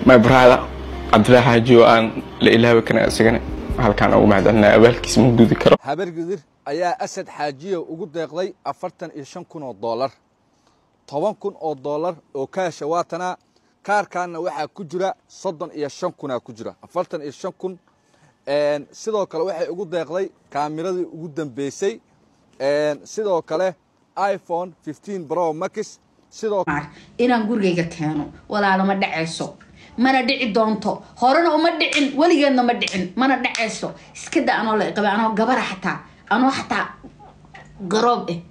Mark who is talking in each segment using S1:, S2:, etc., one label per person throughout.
S1: my brother cabdilaahi xaaji oo aan la ilaawi karin isagana halkaan ugu mahadcelinaya abaalkiisa ma gudi karo
S2: habargidir ayaa asad xaajiya ugu deeqday afartan iyo shan kun oo doolar toban kun oo doolar oo kaasha waatanaa kaarkaanna waxaa ku jira soddon iyo shan kunaa ku jira afartan iyo shan kun sidoo kale waxay ugu deeqday kaamiradii ugu dambeysay sidoo kale iphone fifteen bro max sidoo
S3: inaan gurigayga keeno walaalo ma dhacayso mana dhici doonto horena uma dhicin weligeedna ma dhicin mana dhacayso iska da anoo la qaba anoo gabara xataa anoo xataa garoob eh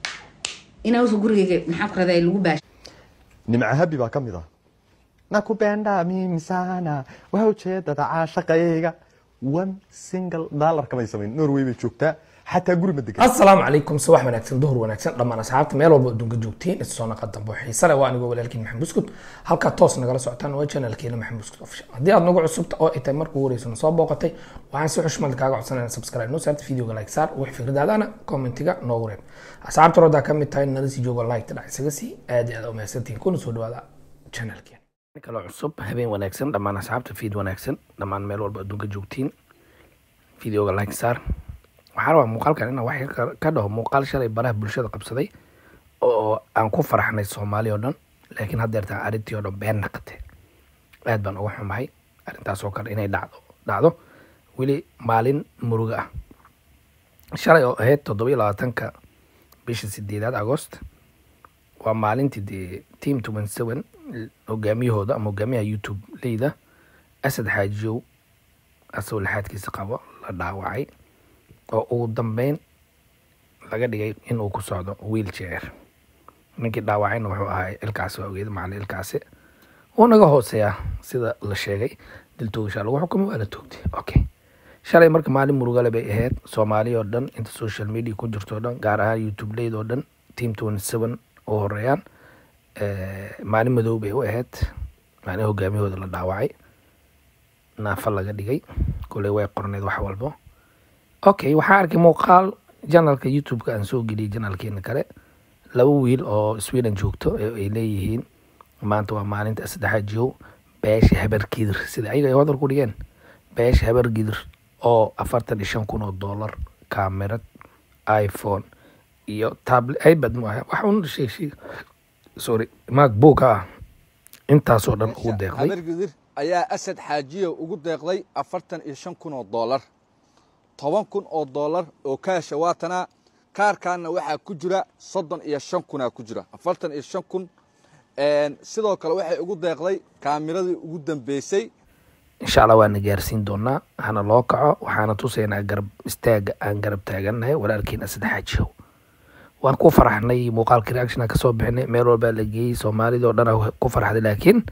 S3: inaan gurigayga maxaan ku radaa lagu baash
S4: nimca habi baa ka mid ah nakupenda mimi sana waa ujeedada caashaqayga one single dollar kamay samayn norway bay joogtaa xataa guri ma degan
S5: asalaamu calaykum subax wanaagsan duhur wanaagsan dhammaan asxaabta meel walba adduunka joogtiin isoo naqa dambo xiise leh waa anigoo walaalkiin maxamed buskut halkaa toos nagala socotaan waa channelkeena maxamed buskut official haddii aad nagu cusubta oo ay tahay markuu horeysana soo booqatay waxaan si xushmad kaaga codsanayna subscribe noo saarta videoga like saar wix fikradaadana commentiga noogu reeb asxaabta rodaa ka mid tahay nala sii joogo like dhac isaga sii aad iyo aad u mahadsantihiin kuna soo dhawaada channelkeena
S6: kalo cusub habeen wanaagsan dhammaan asxaabta fiid wanaagsan dhammaan meel walba adduunka joogtiin videoga like saar waxaa rabaa muuqaalkan inaan wax ka dhaho muuqaal shalay baraha bulshada qabsaday oo aan ku faraxnay soomaali oo dhan laakiin haddeertaan arrintii oo dhan been naqate aad baan uga xumahay arrintaas oo kale inay dhacdo dhacdo weli maalin muruga ah shalay oo ahayd toddoba iyo labaatanka bisha sideedaad agost waa maalintii dee team twenty seven hogaamiyahooda ama hogaamiyaha youtube leyda asad xaajiyow asagoo lixaadkiisa qabo la dhaawacay oo ugu dambeyn laga dhigay inuu ku socdo wheelchair ninkii dhaawacayna wuxuu ahaa ilkaasi waa ogeed macalin ilkaasi wuu naga hooseeyaa sida la sheegay diltoogashaa lagu xukumay waa la toogtay okay shalay marka maalin murugale bay ahayd soomaali oo dhan inta social media ku jirto oo dhan gaar ahaan youtube leyd oo dhan team twenty seven oo horeeyaan maalin madow bay u ahayd maalin hogaamiyahooda la dhaawacay naafa laga dhigay kuley way qorneed wax walbo okay waxaa arkay muuqaal janalka youtube-ka aan soo geliyay janalkeena kale laba wiil oo sweden joogto ay leeyihiin maanta waa maalinta saddexaad jow beesha habar gidir sida ayaga ay wadar ku dhigeen beesha habar gidir oo afartan iyo shan kun oo dollar kamerad iphone iyo tablet ipad mu aha wax un sheeg sorry macbook ah intaasoo dhan ugu deeqday
S2: habargidir ayaa asad xaajiya ugu deeqday afartan iyo shan kun oo doolar toban kun oo doolar oo kaasha waatanaa kaarkaanna waxaa ku jira soddon iyo shan kunaa ku jira afartan iyo shan kun sidoo kale waxay ugu deeqday kaamiradii ugu dambeysay
S6: insha allah waana gaarsiin doonaa hana loo kaco waxaana tusaynaa garab istaaga aan garab taagannahay walaalkiin asad xaajiyow waan ku faraxnay muuqaalkii reaction kasoo bixinay meel walbaa la geeyey soomaalida oo dhan ku farxday laakiin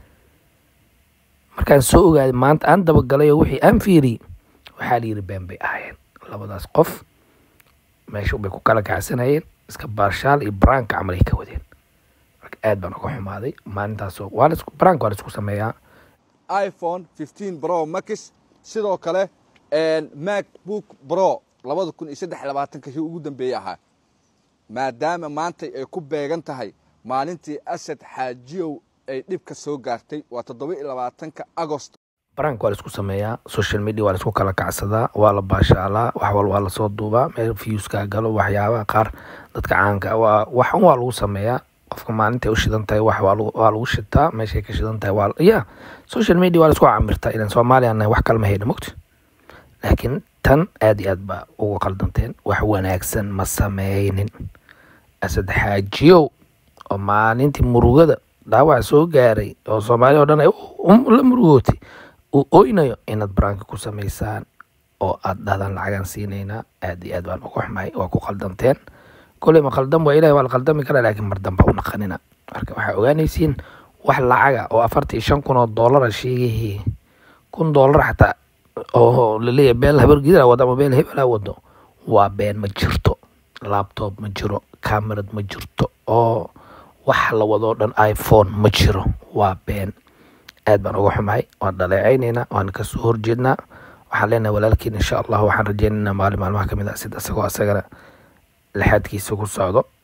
S6: markaan soo ogaaday maanta aan dabagalay oo wixii aan fiiriyey waxaa la yidhi been bay ahaayeen labadaas qof meesha bay ku kala kacsanayeen iska baarshaal iyo branka camal ay ka wadeen marka aad baan uga xumaaday maalintaasoo waa lasku brank waa laisku sameeyaa
S2: iphone fifteen bro max sidoo kale macbook bro labada kun iyo saddex labaatanka kii ugu dambeeyey ahaa maadaama maanta ay ku beegan tahay maalintii asad xaajiyow ay dhibka soo gaartay waa toddoba iyo labaatanka agost
S6: brank waa laisku sameeyaa social media waa laisku kala kacsadaa waa la baashaalaa wax wal waa lasoo duubaa meel viewskaa galo waxyaabaha qaar dadka caanka waa wax un waa lagu sameeyaa qofka maalintay u shidan tahay wax waa lagu shitaa meeshay ka shidan tahay waa ya social media waa laisku camirtaa ilan soomaaliya nahay wax kalma hayna mogta laakiin tan aad iyo aad baa uga qaldanteen wax wanaagsan ma sameynin asad xaajiyow oo maalintii murugada dhaawac soo gaaray oo soomaaliya o dhan ay la murugootay uu oynayo inaad baraanka ku samaysaan oo aad dhahdaan lacagaan siinaynaa aad iyo aad baan uga xumahay waa ku qaldanteen koley ma qaldan waa ilahi waa la qaldami karaa laakiin mar damba u naqanina marka waxaa ogaanaysiin wax lacaga oo afartan iyo shan kun oo doolara sheegayhi kun doolar xataa oo laleeyahay beel habargidira wado ama beel hebela wado waa been ma jirto laptop ma jiro camerad ma jirto oo wax la wadoo dhan iphone ma jiro waa been aad baan uga xumahay waan dhaleecaynaynaa waan kasoo horjeednaa waxaan leenahay walaalkiin insha allah waxaan rajeynaynaa maalin maalmaha kamid ah sida isagoo asagana lixaadkiisa ku socdo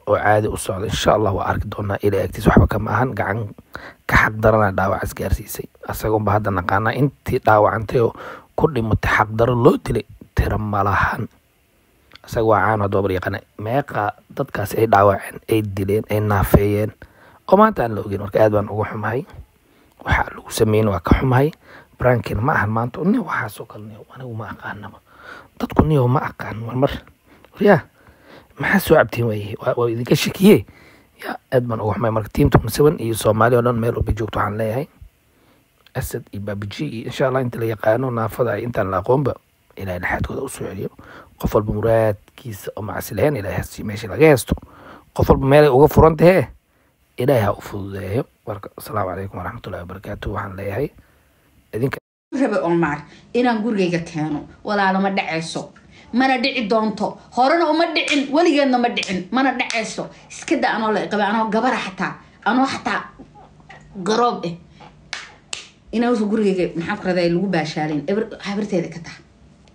S6: oo caadi u socda insha allah waa arki doonaa ilaa agtiis waxba kama ahan gacan ka xaqdarana dhaawacaas gaarsiisay asagoonba hadda naqaanaa intii dhaawacantay oo ku dhimatay xaqdaro loo dilay tira malahan isaga waa caan hadoobar yaqaana meeqa dadkaas ay dhaawaceen ay dileen ay naafeeyeen oo maanta aan la ogeyn marka aad baan uga xumahay waxaa lagu sameyn waa ka xumahay brankin ma ahan maanta ni waxaasoo kale niyo anigu ma aqaanaba dadku niyo ma aqaan marmar ya maxaa soo cabtiin waaye waa waa idinka shakiye ya aad baan uga xumay marka tiimta musaban iyo soomaali oo dhan meel walba joogto waxaan leeyahay asad iyo baabiji iyo insha allah inta la yaqaano naafada ay intaan la aqoonba ilahay dhexaadkooda usoo celiyo qof walba muraadkiisa oo macsi lahayn ilahay hasiyo meesha laga heesto qof walba meelay uga furan tahee ilaahay ha u fududeeyo marka asalaamu calaykum waraxmatullahi wabarakaatu waxaan leeyahay idinka
S3: rabe omar inaan gurigayga keeno walaalo ma dhacayso mana dhici doonto horena uma dhicin weligeedna ma dhicin mana dhacayso iska da anoo la iqaba anoo gabara xataa anoo xataa garoob eh inaan gurigayga maxaan ku raday lagu baashaalin habirteeda ka taha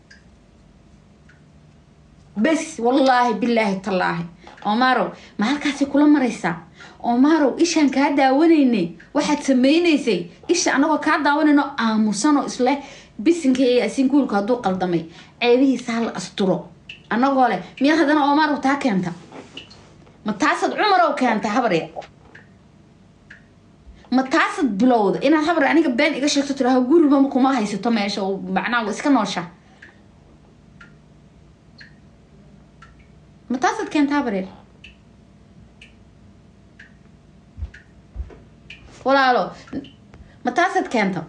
S3: bes wallaahi bilaahi tallaahi omarow ma halkaasay kula maraysaa omarow ishaan kaa daawanaynay waxaad sameynaysay isha anagoo kaa daawanayno aamusanoo isleh bisinka iyo asinkuulka hadduu qaldamay ceebihiisa hala asturo anagoo leh miyaad haddana omarow taa keenta ma taasaad cumarow keenta habarya ma taasaad bilowda inaad habar aniga been iga sheegto tiraha guriba kuma haysato meesha oo macnaha waa iska noosha ma taasaad keenta habareer walaalo ma taasaad keenta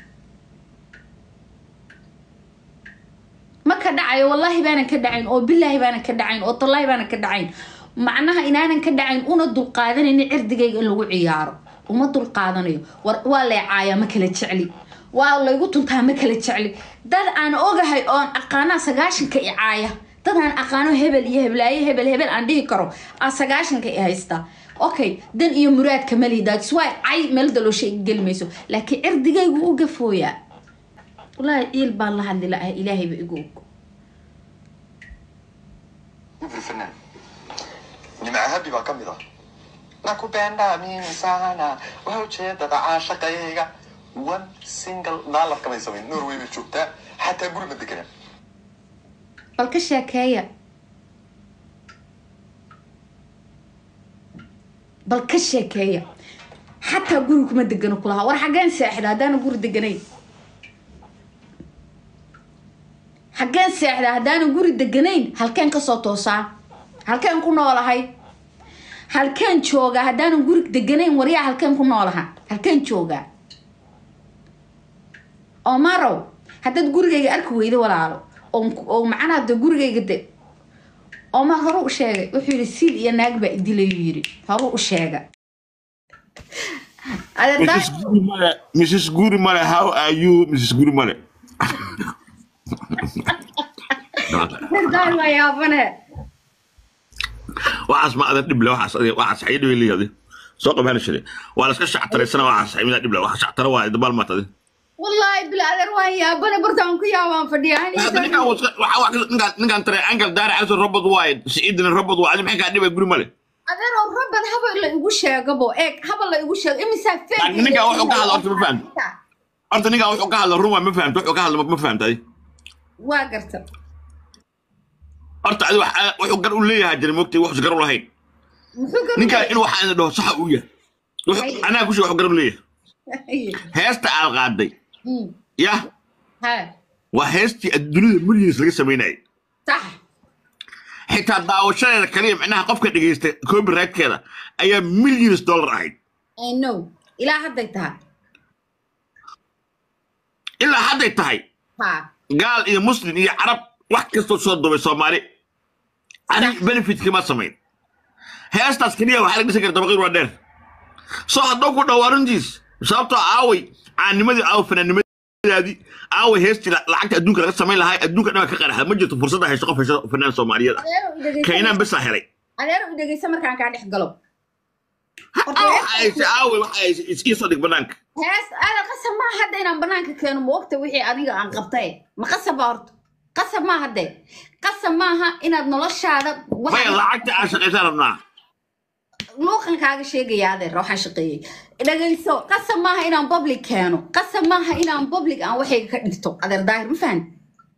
S3: ma ka dhacayo wallaahi baanan ka dhacayn oo bilaahi baanan ka dhacayn oo tallaahi baanan ka dhacayn macnaha inaanan ka dhacayn una dulqaadanaynin cirdigayga in lagu ciyaaro uma dulqaadanayo war waa leecaaya ma kala jecli waa laygu tuntaa ma kala jecli dad aan ogahay oon aqaanaa sagaashanka i caaya dad aan aqaano hebel iyo heblaayo hebel hebel aan dhihi karo aa sagaashanka i haysta okay dan iyo muraadka malihi that's why cay meel daloosha iga geli mayso laakiin cirdigaygu u gafooyaa wallaahi ciil baan la hadli lahay ilaahayba igu og
S4: الفنان nimca habi baa ka mid ah nakupenda mimi sana waa ujeedada caashaqayga one single dollar kamay samayn norway bay joogtaa xataa guri ma deganaa
S3: bal ka sheekeeya bal ka sheekeeya xataa guri kuma degano kulahaa war xaggeen seexda haddaana guri deganayn xaggeen seexda haddaana guri deganayn halkeen kasoo toosaa halkeen ku noolahay halkeen joogaa haddaanan guri deganayn waryaa halkeen ku noolaha halkeen joogaa oo marow haddaad gurigayga arki weydo walaalo oo macnaha de gurigayga de oomar horu u sheegay wuxuu yidhi siil iyo naag baa idilayuu yidhi horu u sheega
S7: Mrs. Gurimale, Mrs. Gurimale, how are you, Mrs. Gurimale?
S3: waa yaabane
S7: waxaas ma adan dhible waxaas adiga waxaas xayi dhibe leeyahay soo qabaan shire waa la iska shactaraysana waxaas xayi mida dhible waxa shactara waa dabaal ma tadi
S3: wallaahi bilaadeer waan yaabane bartaan ku yaabaan fadhiyaa
S7: hada ninkan waxa wax ninkan ninkan tare angal daara aso robot waay siidina robot waay maxay ka dhibe Gurimale
S3: adeeroo rabad haba la igu sheegabo eeg haba la igu sheego imisaa
S7: Laakiin ninkan wuxuu ka hadla horta ma fahamto. horta ninkan wuxuu ka hadla run waa ma fahamto wuxuu ka hadla ma fahamtay
S3: waa garta
S7: horta adi wax wuxuu gar u leeyahay jiray mogtay wax gar u lahayn
S3: muxuu ka
S7: ninkan in waxa aan dhaho sax uu yahay Wuxuu- anaa ku sheeg wax gar u leeyahay heesta aad qaaday yah
S3: ha
S7: waa heestii adduunyada millions laga samaynayay
S3: sax
S7: xitaa daawashadeeda kaliya micnaha qofka dhegaysta copyrightkeeda ayaa millions dollar ahayd
S3: i know ilaa hadday tahay
S7: ilaa hadday tahay
S3: ha
S7: gaal iyo muslim iyo carab wax kastoo soo dubay soomaali ani benefitkii ma samayn heestaas keliya waxaa laga dhisan kara dabaqiir waa dheer soo haddoo ku dhawo arrintiis sababtoo aaway caanimadii aaw fanaannimadaadii aaway heestii la- lacagta adduunka laga samayn lahaa adduunka dhan ka qaraxa ma jirto fursadda hayso qof hayso fanaan soomaaliyeed ah
S3: adeero i dhegeysa
S7: kaynaan besaa helay
S3: adeero i dhegeysa markaan kaa dhex galo
S7: aaw waxa hayse aaway waxa hayse iskii soo dhig banaanka
S3: hees ada qasab maa hadda inaan banaanka keeno ma ogta wixii adiga aan qabtay ma qasab baa horta qasab maa hadde qasab maaha inaad noloshaada
S7: maya lacagta aan shaqaysan rabnaa
S3: luuqan kaaga sheegaya adeer waxaan shaqeeyey dhagayso qasab maaha inaan public keeno qasab maaha inaan public aan waxayga ka dhigto adeer daahir ma fahan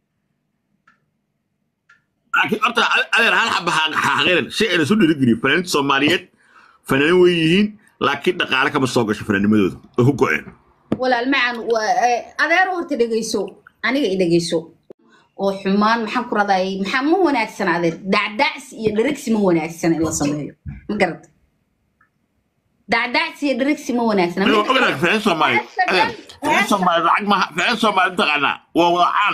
S7: laakiin horta adeer hal xaba xaqiiran si ayna soo dhiirigeliyo fanaaniinta soomaaliyeed fanaanin way yihiin laakiin dhaqaale kama soo gasho fanaanimadooda oo ku go-een
S3: walaal macan adeer horta dhegayso aniga i dhegayso oo xumaan maxaan ku radayay maxaa ma wanaagsan adeer dacdacsi iyo dherigsi ma wanaagsan in la sameeyo ma garata dacdacsi iyo dherigsi ma wanaagsan
S7: Anigoo ognahay fanaaniin soomaaliyeed adeer fanaaniin soomaaliyeed lacag maaha fanaaniin soomaaliyeed taqaanaa waa wadacaan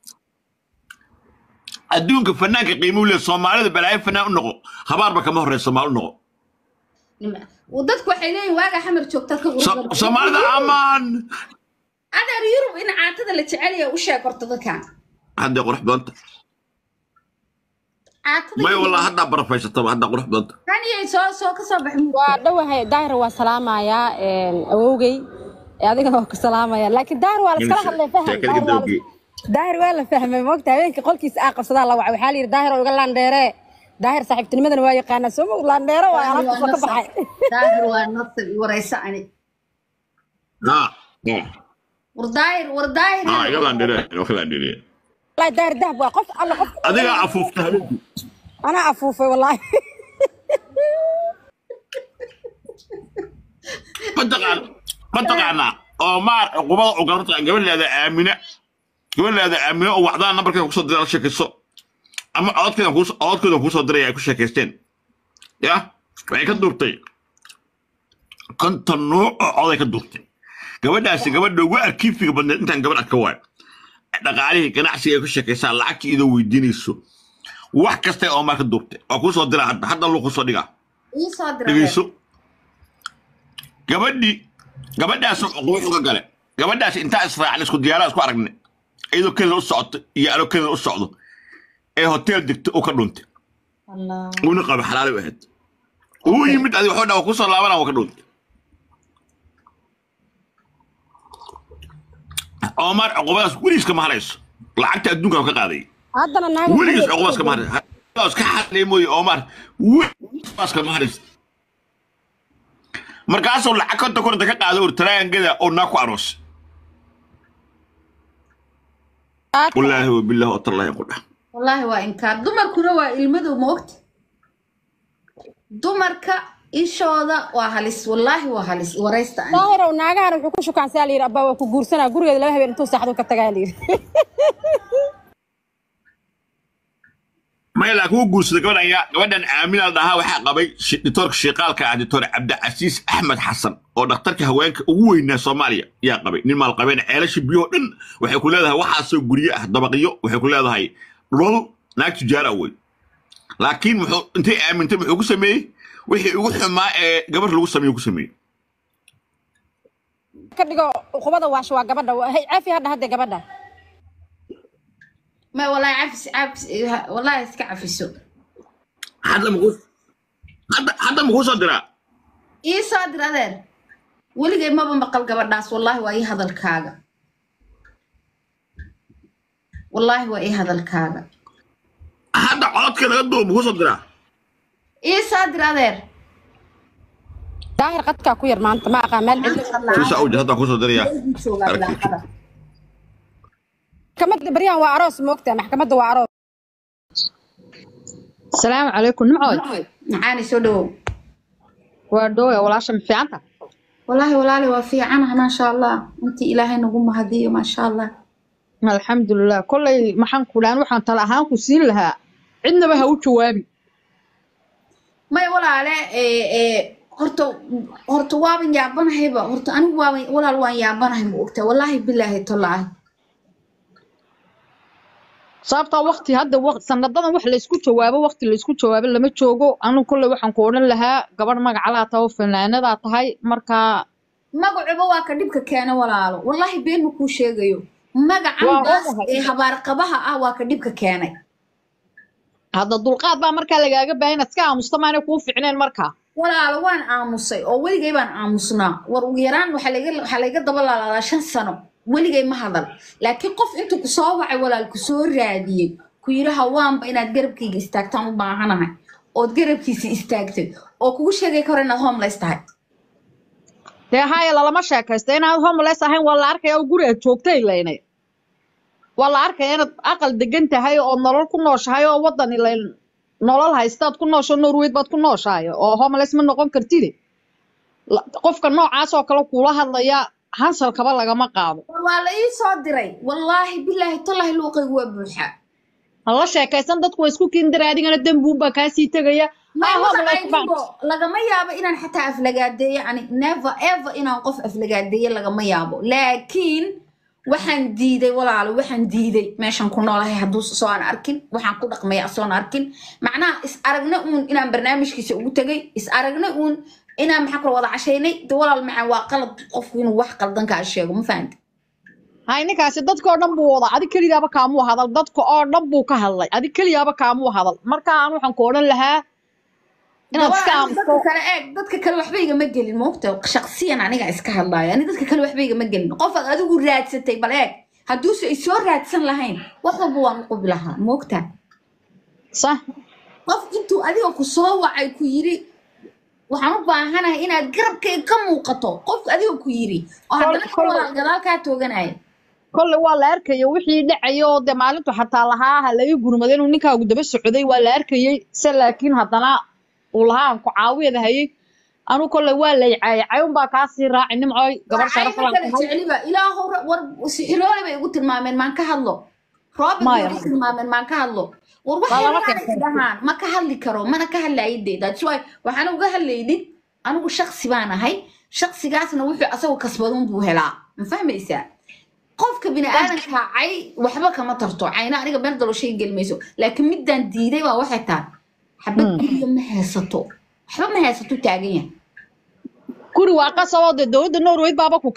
S7: adduunka fanaanka qiimuu leeyahay soomaalida balaayo fanaan u noqo habaarba kama horeysa soomaali u noqo
S3: dadku waxay leeyihin waaga xamar joogtaad ka
S7: So- soomaalida amaan
S3: adeer yurub in caatada la jecel yahay u sheeg horta dadkan
S7: hadday qurux badanta
S3: caatada
S7: may wallah haddaa barafaysataba haddaa qurux badanta
S3: kaniyay soo soo ka soo baxay
S8: waa dhowahay daahir waa salaamayaa awowgey ee adigana waa ku salaamaya laakiin daahir waa laskala hadlay faham
S7: sheekada
S8: daahir waa
S7: gabdhowgii
S8: la- daahir waa la fahmay moogta habeenkii qolkiisa aa qabsadaa la wacay waxaa la yidhi daahir oo iga laandheere daahir saaxiibtinimadana waa yaqaanaa soo mog laandheere waa alaabtiisa ka baxay
S3: daahir waa nasab i waraysa ani
S7: Ah, ah,
S3: war daahir war daahir
S7: ah, iga laandhireen oo ka laandhireen
S8: wallaahi daahir dahab waa qof alla qof
S7: adigaa afuufta habeenkii
S8: anaa afuufay wallaahi
S7: mataqaan mataqaanaa oo maar cuqubada oo gabarta gabadheeda aamina gabadheeda aamina oo wacdaan nambarkeeda kusoo diray la sheekayso ama codkeeda kuus codkeeda kuusoo diray ay ku sheekaysteen ya waxay ka duurtay konton nuuc oo coday ka duurtay gabadhaasi gabadha ugu arkiifiga badneed intaan gabadh arka waayo dhaqaalihii ganacsiga ay ku sheekaysaa lacagtii idoo weydiinayso wax kasta oo maar ka duurtay waa kuusoo diraa hadda hadda luu kusoo dhigaa
S3: ii soo dira
S7: dhegeyso gabadhii gabadhaas wuxuu ka gale gabadhaas intaa israacin isku diyaarada isku aragne iyadoo kelida u socoto iyo anoo kelida u socdo ee hotel degto uu ka dhuntay
S3: Allah
S7: uuna qaba xalaali u ahayd uu yimid adi waxuu dhaa kusoo laabana waa ka dhuntay omar cuqubadaas weligiis kama harayso lacagta adduunka ka qaaday
S8: haddana naaga
S7: weligiis cuqubadas kama harayso ka hadlay mooye omar weligiis kama harayso markaasuu lacag konta koranta ka qaado urtaraangada oo naa ku aroos wallaahi wabilaahi watallahi qudha
S3: wallaahi waa inkaar dumarkuna waa ilmadow ma ogta dumarka ishooda waa halis wallaahi waa halis waraysta ani
S8: daahirow naagahan wuxuu ku shukaansaa la yidhi abbaa waa ku guursanaa gurigeeda laba habeen intuu saaxdu ka tagaa la yidhi
S7: maya laakiin wuu guursaday gabadhan yaa gabadhan aamina la dhahaa waxaa qabay shi- ditoorka shiiqaalka ah ditoor cabdicasiis axmed xasan oo dhakhtarka haweenka ugu weynaa soomaaliya yaa qabay nin maalqabeen ceelasha biyoo dhan waxay ku leedahay waxaasoo guryo ah dabaqyo waxay ku leedahay dhul naag tujaara wey laakiin muxuu intay aamintay muxuu ku sameeyey wixii ugu xumaa ee gabar lagu sameeyo ku sameeyey
S8: ka dhigo uqubada waasha waa gabadha Hey, cafi hadha hadde gabadha
S3: ma wallaahi cafis cafis wallaahi iska cafiso
S7: hadda muxuu hadda hadda muxuu soo diraa
S3: ii soo dir adeer weligay maba maqal gabadhaas wallaahi waa ii hadalkaaga wallaahi waa ii hadalkaaga
S7: hadda codka laga duubo muxuu soo diraa
S3: ii soo dir adeer
S8: daahir qadkaa ku yar maanta ma aqaa meel cidlo
S7: sisa awja hadda kusoo dirayaa
S3: joogaa bilaaqada
S8: maxkamadda baryahan waa aroos moogtaa maxkamadda waa aroos
S9: السلام عليكم نمعود
S3: maxaana soo dhawow
S9: ودوي ولا شم في عنك
S3: wallaahi walaali waa fiicanaha maasha allah intii ilaahay nagu mahadiyo maasha allah
S9: الحمد لله كل ما حن كلان وحن طلع هان كسين لها عندنا بها وجوابي
S3: may walaale ee ee horta horta waaban yaabanahayba horta anigu waaban walaal waan yaabanahay ma ogtaa wallaahi bilaahi tallaahi
S9: sababta waqti hadda waqti sanadadan wax la isku jawaabo waqti la isku jawaabo lama joogo anu kulle waxaan ku odhan lahaa gabadh magacalaa tahay oo fanaanadaa tahay marka
S3: magacuba waa ka dhibka keena walaalo wallaahi been ma kuu sheegayo magacan
S9: Waa
S3: baas
S9: ogahay.
S3: ee habaarqabaha ah waa ka dhibka keenay
S9: hadda dulqaad baa markaa lagaaga baahan inaad iska aamusta maanay kuu ficneen markaa
S3: walaalo waan aamusay oo weligay baan aamusnaa war ugu yaraan waxaa layga waxaa layga daba laalaadaa shan sano weligay ma hadal laakiin qof intuu kusoo wacay walaal kusoo raadiyey ku yidhi hawaanba inaad garabkayga istaagtaan u baahanahay ood garabkiisa istaagtay oo kugu sheegay karo inaad homeless tahay
S9: dee haya lalama sheekaysto inaad homeless ahayn waa la arkaya oo guri aad joogtay laynay waa la arkaya inaad aqal degan tahay oo nolol ku nooshahay oo wadan ilayn nolol haystaad ku noosho norweyd baad ku nooshahay oo homeless ma noqon kartide La- qofka noocaas oo kale kuula hadlaya hansalkaba lagama qaado
S3: waa la ii soo diray wallaahi bilaahi tallaahi luuqaygu waa buuxa
S9: hala sheekaysan dadku waa isku kindira adigana dembuunbaa kaasii tegaya
S3: ma
S9: Ah,
S3: waxa
S9: homeless
S3: ay
S9: baan-
S3: dhibo lagama yaabo inaan xataa aflagaadeeyo yani never ever inaan qof aflagaadeeyo lagama yaabo laakiin waxaan diiday walaalo waxaan diiday meeshan ku noolahay hadduu soo aan arkin waxaan ku dhaqmaya soon arkin macnaha is aragna uun inaan barnaamijkiisa ugu tegay is aragna uun inaan maxaa kula wada cashaynay de walaal macaan waa qalad qofku inuu wax qaldan kaa sheego ma fahanti
S9: hay ninkaasi dadka oo dhan buu wada adig keligaaba kaamuu hadal dadka oo dhan buu ka hadlay adig keligaaba kaamuu hadal marka aan waxaan ku odhan lahaa inaad iska
S3: Waa,
S9: aamusto
S3: dadka kale eeg dadka kale waxba igama gelin moogta shaqsiyan aniga iska hadlaayo ani dadka kale waxba igama gelin qofaad adigu raadsatay bal eeg hadduuse ay soo raadsan lahayn wax walba waan u qubi lahaa moogta
S9: sax
S3: qof intuu adiga ku soo wacay ku yiri waxaan u baahanahay inaad garabkay ka muuqato qofku adiga ku yiri oo haddana
S9: kol-
S3: walaal gadaal kaa tooganaya
S9: kolle waa la arkaya wixii dhacaya oo dee maalintu xataa lahaa ha laga gurmaday inuu ninkaagu daba socday waa la arkayay se laakiin haddana uu lahaa aan ku caawiyada hayay anu kolle waa lay caayay cayunbaa kaasii raaci nimcooy gabar sharaf
S3: Waxay
S9: laan
S3: kale
S9: tahay
S3: jeceliba ilaahow ra- war sixiroole bay igu tilmaameen maan ka hadlo robert bay
S9: Maya,
S3: igu
S9: maya.
S3: tilmaameen maan ka hadlo war
S9: Waa lama
S3: waxay
S9: keensan.
S3: dhahaan ma ka hadli karo mana ka hadlayde that's why waxaan uga hadlaynin anigu shaksi baan ahay shaksigaasna wuxuu asagu kasbadun buu helaa ma fahmaysaa qofka bini aadanka cay waxba kama tarto cayna aniga meel dalo shay gelmayso laakiin midaan diiday waa waxay tahay xabad guriga ma haysato waxba ma haysato taagan yahay
S9: guri waa qasaboo dee dowladda norway baaba ku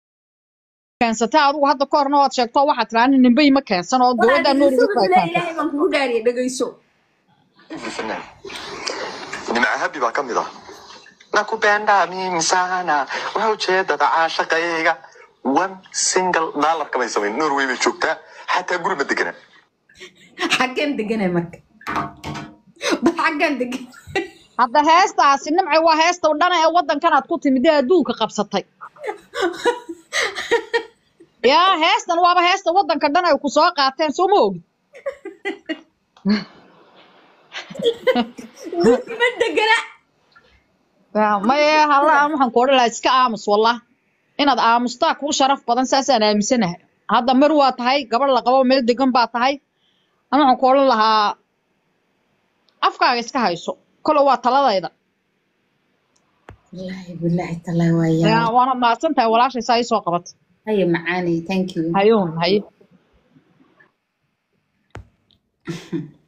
S9: keensatay adigu hadda ka horna waad sheegto waxaad tiraani ninbay ma keensan oo dowladda norway
S3: Walaal,
S9: baa keensatay
S3: ilaahay baan kugu dhaariya dhegayso
S4: hivi fanaan nimca habi baa ka mid ah nakupenda mimi sana waxa ujeedada caashaqayga one single dollar kamay samayn norway bay joogtaa xataa guri ma degana
S3: xaggeen deganay marka bal xaggaan degan
S9: hadda heestaasi nimcay waa heesta u dhana ee waddankan aad ku timid ee adduunka qabsatay yaa heestan waaba heesta waddanka dhan ay ku soo qaateen soo ma ogid
S3: ma degana
S9: Yaa, maye hala aan waxaan ku odhan lahaa iska aamus wallah inaad aamustaa kuu sharaf badan saasaan aaminsanahay hadda mar waa tahay gabadh la qabo meel degan baa tahay aan waxaan ku odhan lahaa afkaaga iska hayso kole waa taladayda
S3: wallaahi bilaahi talaahi waa
S9: Yaa,
S3: yaa
S9: waana mahadsan tahay walaashay saa ii soo qabatay
S3: haya macaanay thank you
S9: hayuun haye